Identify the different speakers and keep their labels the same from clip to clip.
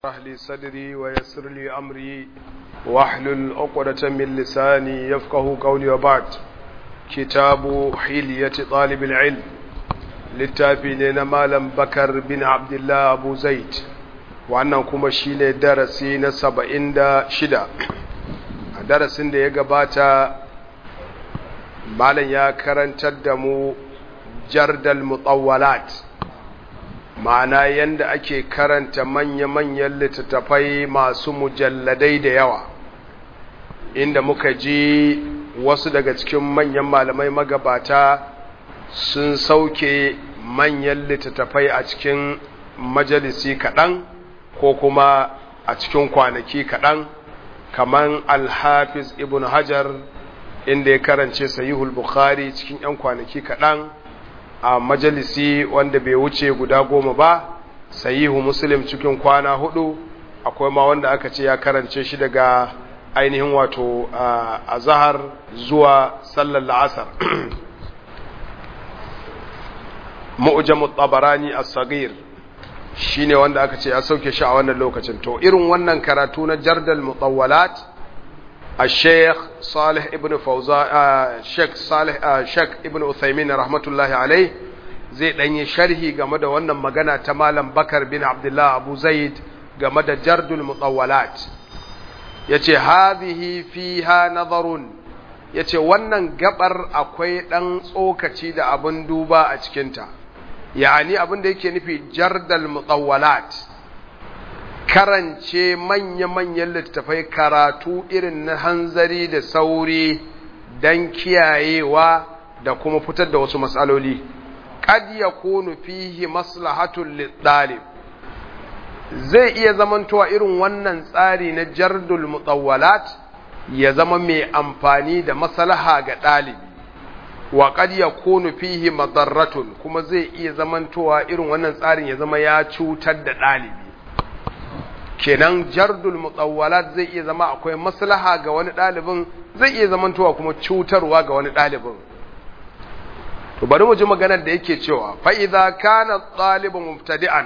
Speaker 1: اشرح لي صدري ويسر لي أمري واحلل عقدة من لساني يفقه قولي وبعد كتاب حلية طالب العلم للتابعين مالم بكر بن عبد الله أبو زيد wannan kuma shine darasi na saba'in da shida a darasin da ya gabata malam ya karantar da mu jardal mutawwalat ma'ana yanda ake karanta manya-manyan littattafai masu mujalladai da yawa inda muka ji wasu daga cikin manyan malamai magabata sun sauke manyan littattafai a cikin majalisi kaɗan ko kuma a cikin kwanaki kaɗan kamar alhafiz ibn hajar inda ya karance sahihul bukhari cikin 'yan kwanaki kaɗan a majalisi wanda bai wuce guda goma ba sahihu muslim cikin kwana hudu akwai ma wanda aka ce ya karance shi daga ainihin wato a zahar zuwa sallar la'asar mu'jamu tabarani as-saghir shine wanda aka ce ya sauke shi a wannan lokacin to irin wannan karatu na jardal mutawwalat الشيخ صالح ابن فوزا الشيخ صالح الشيخ ابن عثيمين رحمة الله عليه zai dan yi sharhi game da wannan magana ta malam Bakar bin Abdullah Abu Zaid game da jardul mutawwalat yace hadhihi fiha nazarun yace wannan gabar akwai dan tsokaci da abin duba a cikin ta yani abin da yake nufi jardal mutawwalat karance manya-manyan littattafai karatu irin na hanzari da sauri don kiyayewa da kuma fitar da wasu matsaloli kad ya kunu fihi maslahatun lidalib zai iya zamantowa irin wannan tsari na jardul mutawwalat ya zama mai amfani da maslaha ga ɗalibi wa kad ya kunu fihi madarratun kuma zai iya zamantowa irin wannan tsarin ya zama ya cutar da ɗalibi kenan jardul mutawwalat zai iya zama akwai maslaha ga wani ɗalibin zai iya zamantowa kuma cutarwa ga wani ɗalibin to bari mu ji maganar da yake cewa fa idza kana ɗalibu mubtadi'an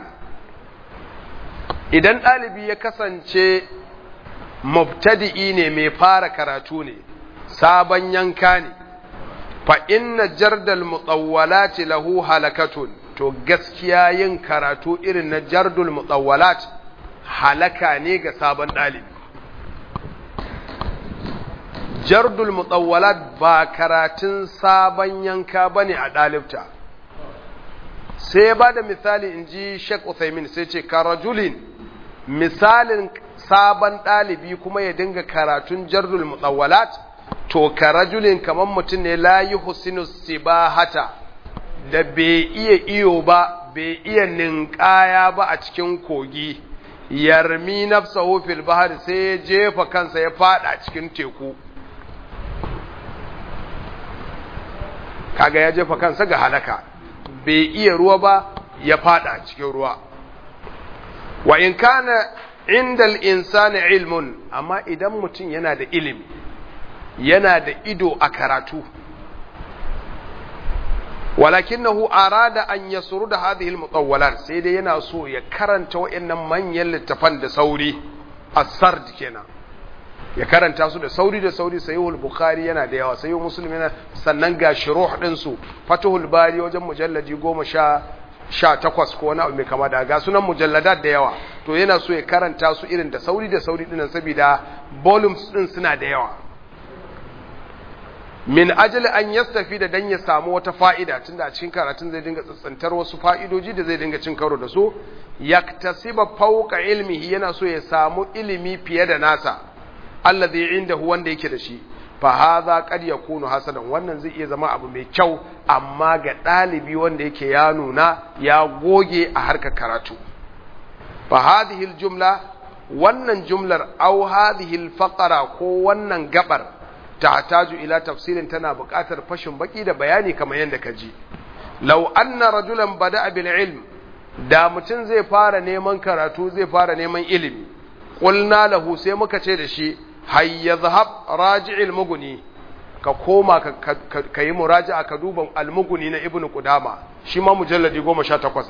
Speaker 1: idan ɗalibi ya kasance mubtadi'i ne mai fara karatu ne sabon yanka ne fa inna jardal mutawwalati lahu halakatun to gaskiya yin karatu irin na jardul mutawwalat halaka ne ga sabon ɗalibi jardul mutawwalat ba karatun sabon yanka ba ne a ɗalibta sai ba da misali in ji shek Uthaymin sai ce karajulin misalin sabon ɗalibi kuma ya dinga karatun jardul mutawwalat to karajulin kamar mutum ne la yi husinu sibahata da bai iya iyo ba bai iya ninkaya ba a cikin kogi yarmi nafsahu fil bahar sai ya jefa kansa ya fada cikin teku kaga ya jefa kansa ga halaka bai iya ruwa ba ya fada cikin ruwa wa in kana indal insani ilmun amma idan mutum yana da ilimi yana da ido a karatu walakinahu arada an yasuru da hadhihi almutawwalat sai dai yana so ya karanta wayannan manyan littafan da sauri as-sard kenan ya karanta su da sauri da sauri sahihul bukhari yana da yawa sahihul muslim yana sannan ga shuruh din su fatuhul bari wajen mujalladi 10 18 ko wani abu mai kama da ga sunan mujalladat da yawa to yana so ya karanta su irin da sauri da sauri dinnan saboda volumes din suna da yawa min ajali an yastafi da dan ya samu wata fa'ida tunda a cikin karatun zai dinga tsantsantar wasu fa'idoji da zai dinga cin karo da su yaktasiba fawqa ilmihi yana so ya samu ilimi fiye da nasa allazi indahu wanda yake da shi fa hadha qad yakunu hasanan wannan zai iya zama abu mai kyau amma ga dalibi wanda yake ya nuna ya goge a harkar karatu fa hadhihi aljumla wannan jumlar aw hadhihi alfaqara ko wannan gabar tahtaju ila tafsirin tana buƙatar fashin baki da bayani kamar yadda ka ji law anna rajulan bada'a bil ilm da mutum zai fara neman karatu zai fara neman ilimi qulna lahu sai muka ce da shi hayya zahab raji'il muguni ka koma ka yi muraja'a ka duba al-muguni na ibnu qudama shi ma mujalladi 18 ne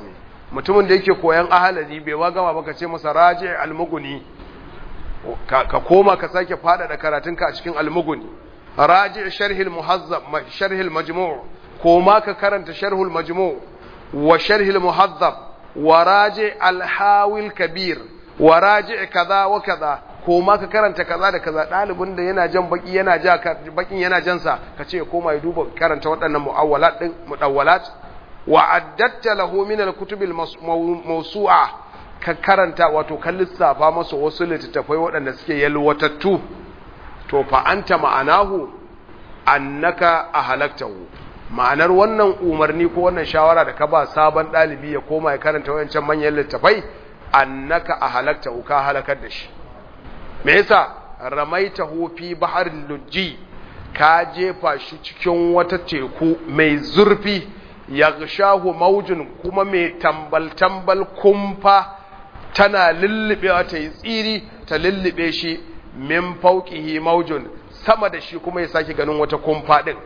Speaker 1: mutumin da yake koyan ahalari bai wa gama baka ce masa raji almuguni ka koma ka sake faɗaɗa karatunka a cikin almuguni raji sharhil muhazzab sharhil majmu' koma ka karanta sharhul majmu' wa sharhil muhazzab wa raji alhawil kabir wa raji kaza wa kaza koma ka karanta kaza da kaza ɗalibin da yana jan baki yana ja bakin yana jansa ka ce koma ya duba karanta waɗannan mu'awwalat din mudawwalat wa addatta lahu min al-kutub al-mawsu'a ka karanta wato kan lissafa masa wasu littattafai waɗanda suke yalwatattu to fa anta ma'anahu annaka ahalaktahu ma'anar wannan umarni ko wannan shawara da ka ba sabon ɗalibi ya koma ya karanta wayancan manyan littattafai annaka ahalaktahu ka halakar da shi me yasa ramaitahu fi baharil lujji ka jefa shi cikin wata teku mai zurfi yaghshahu maujun kuma mai tambal-tambal kumfa tana lullubewa ta yi tsiri ta lullube shi min fauqihi maujun sama da shi kuma ya sake ganin wata kumfa din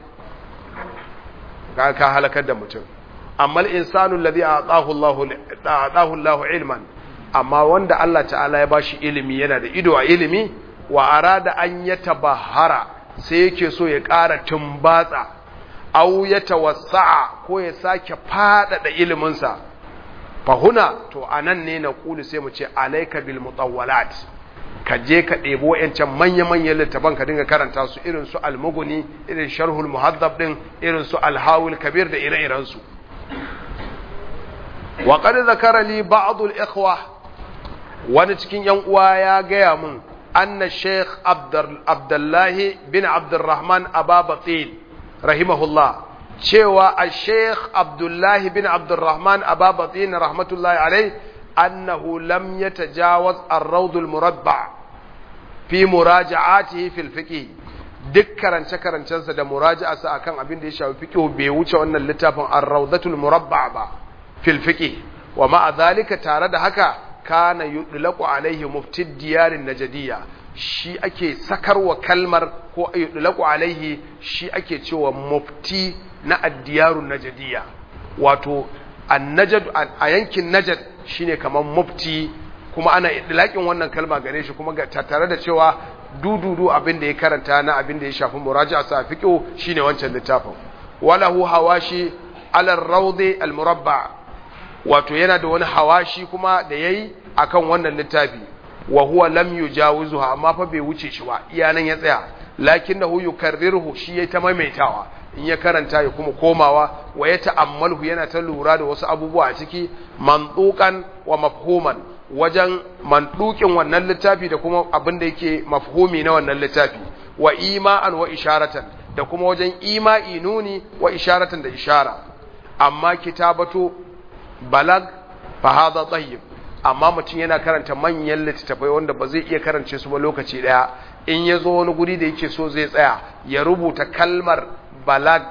Speaker 1: ka ka halakar da mutum amma al-insanu alladhi a'tahu Allahu a'tahu Allahu ilman amma wanda Allah ta'ala ya bashi ilimi yana da ido a ilimi wa arada an yatabahara sai yake so ya ƙara tumbatsa au ya tawassa'a ko ya sake faɗaɗa iliminsa fahuna to anan ne na kulu sai mu ce alaika bil mutawwalat ka je ka ɗebo yancan manya-manyan littafan ka dinga karanta su irin su almuguni irin sharhul muhaddab din irin su alhawul kabir da ire-iren su wa qad zakara li ba'd al ikhwa wani cikin yan uwa ya gaya mun anna sheikh abdullahi bin abdurrahman ababatil rahimahullah cewa a sheikh abdullahi bin abdurrahman ababatin rahmatullahi alai annahu lam yatajawaz ar-rawdul murabba fi muraja'atihi fil fiqh duk karance karancensa da muraja'arsa akan abin da ya shafi fiqh bai wuce wannan littafin ar-rawdatul murabba ba fil fiqh wa ma'a zalika tare da haka kana yudlaqu alaihi mufti diyarin najadiyya shi ake sakarwa kalmar ko yudlaqu alaihi shi ake cewa mufti na addiyarun najadiyya wato annajad a yankin najad shine kamar mufti kuma ana idlaqin wannan kalma gare shi kuma tare da cewa dududu abin da ya karanta na abin da ya shafi muraja'a sa fiqh shine wancan littafin walahu hawashi ala rawdi al murabba wato yana da wani hawashi kuma da yayi akan wannan littafi wa huwa lam yujawizuha amma fa bai wuce shi ba iyanan ya tsaya lakinnahu yukarriruhu shi yayi ta maimaitawa in ya karanta ya kuma komawa wa ya ta'ammalhu yana ta lura da wasu abubuwa a ciki mandukan wa mafhuman wajen mandukin wannan littafi da kuma abin da yake mafhumi na wannan littafi wa ima'an wa isharatan da kuma wajen ima'i nuni wa isharatan da ishara amma kitabatu balag fa hadha tayyib amma mutum yana karanta manyan littattafai wanda ba zai iya karance su ba lokaci daya in ya zo wani guri da yake so zai tsaya ya rubuta kalmar balag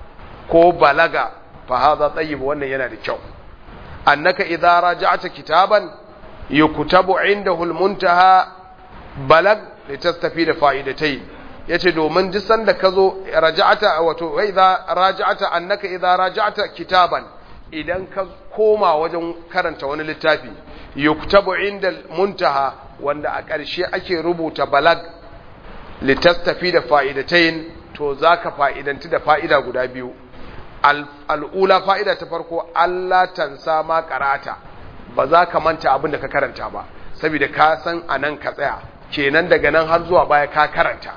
Speaker 1: ko balaga fa hadha tayyib wannan yana da kyau annaka idza raja'ta kitaban yuktabu indahu almuntaha balag litastafida fa'idatayn yace domin duk sanda kazo raja'ata wato idza raja'ata annaka idza raja'ta kitaban idan ka koma wajen karanta wani littafi yuktabu inda muntaha wanda a ƙarshe ake rubuta balag litastafi da fa'idatayn to zaka fa'idanti da fa'ida guda biyu al'ula fa'ida ta farko Allah tansa ma karata ba za ka manta abin da ka karanta ba saboda ka san anan ka tsaya kenan daga nan har zuwa baya ka karanta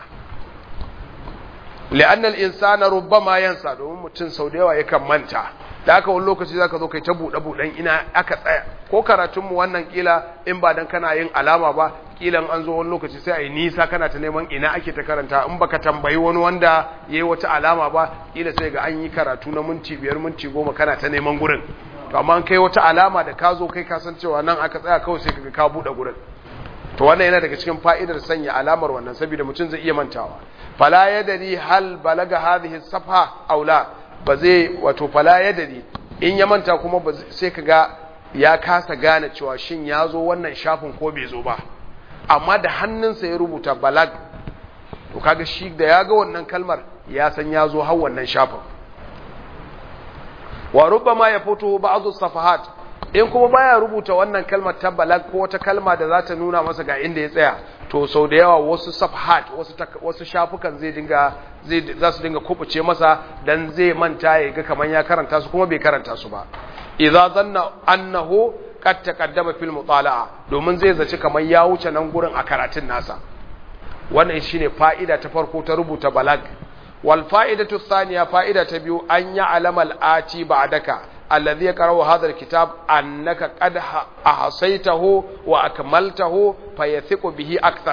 Speaker 1: li'annal insana rubbama yansa domin mutum sau da yawa yakan manta da aka wani lokaci zaka zo kai ta buɗe buɗen ina aka tsaya ko karatun mu wannan kila in ba dan kana yin alama ba kilan an zo wani lokaci sai ai nisa kana ta neman ina ake ta karanta in baka tambayi wani wanda yayi wata alama ba kila sai ga an yi karatu na minti biyar minti goma kana ta neman gurin to amma an kai wata alama da ka zo kai ka san cewa nan aka tsaya kawai sai kaga ka buɗe gurin to wannan yana daga cikin fa'idar sanya alamar wannan saboda mutum zai iya mantawa fala yadri hal balaga hadhihi safha aw la ba zai wato fala yadri in ya manta kuma sai kaga ya kasa gane cewa shin ya zo wannan shafin ko bai zo ba amma da hannunsa ya rubuta balag to kaga shi da ya ga wannan kalmar ya san ya zo har wannan shafin wa rubbama ya fito ba'dhu safahat in kuma baya rubuta wannan kalmar ta balag ko wata kalma da za ta nuna masa ga inda ya tsaya to sau da yawa wasu safhat wasu wasu shafukan zai dinga zai za su dinga kubuce masa dan zai manta ya ga kaman ya karanta su kuma bai karanta su ba idza zanna annahu qad taqaddama fil mutala'a domin zai zaci kaman ya wuce nan gurin a karatun nasa wannan shine fa'ida ta farko ta rubuta balag wal fa'idatu thaniya fa'ida ta biyu an ya alamal ati ba'daka alladhi yaqra'u hadha alkitab annaka qad ahsaytahu wa akmaltahu fayathiqu bihi akthar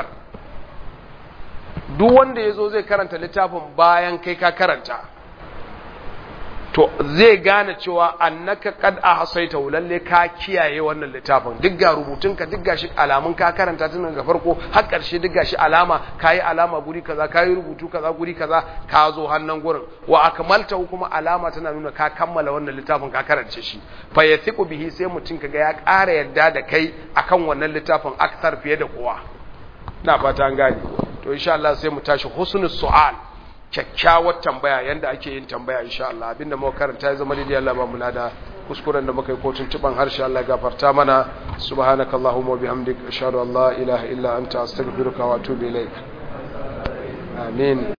Speaker 1: duk wanda yazo zai karanta littafin bayan kai ka karanta to zai gane cewa annaka qad ahsaytahu lalle ka kiyaye wannan littafin duk ga rubutunka duk gashi alamun ka karanta tun daga farko har karshe duk gashi alama kai alama guri kaza kai rubutu kaza guri kaza ka zo hannun gurin wa akmalta kuma alama tana nuna ka kammala wannan littafin ka karance shi fa yathiqu bihi sai mutun kaga ya ƙara yadda da kai akan wannan littafin akthar fiye da kowa ina fata an gane to insha Allah sai mu tashi husnul su'al kyakkyawar tambaya yanda ake yin tambaya insha Allah abinda muka karanta ya zama daidai Allah ba mu lada kuskuren da muka yi ko tuntuban harshe Allah ya gafarta mana subhanakallahumma wa bihamdika ashhadu an la ilaha illa anta astaghfiruka wa atubu ilaik amin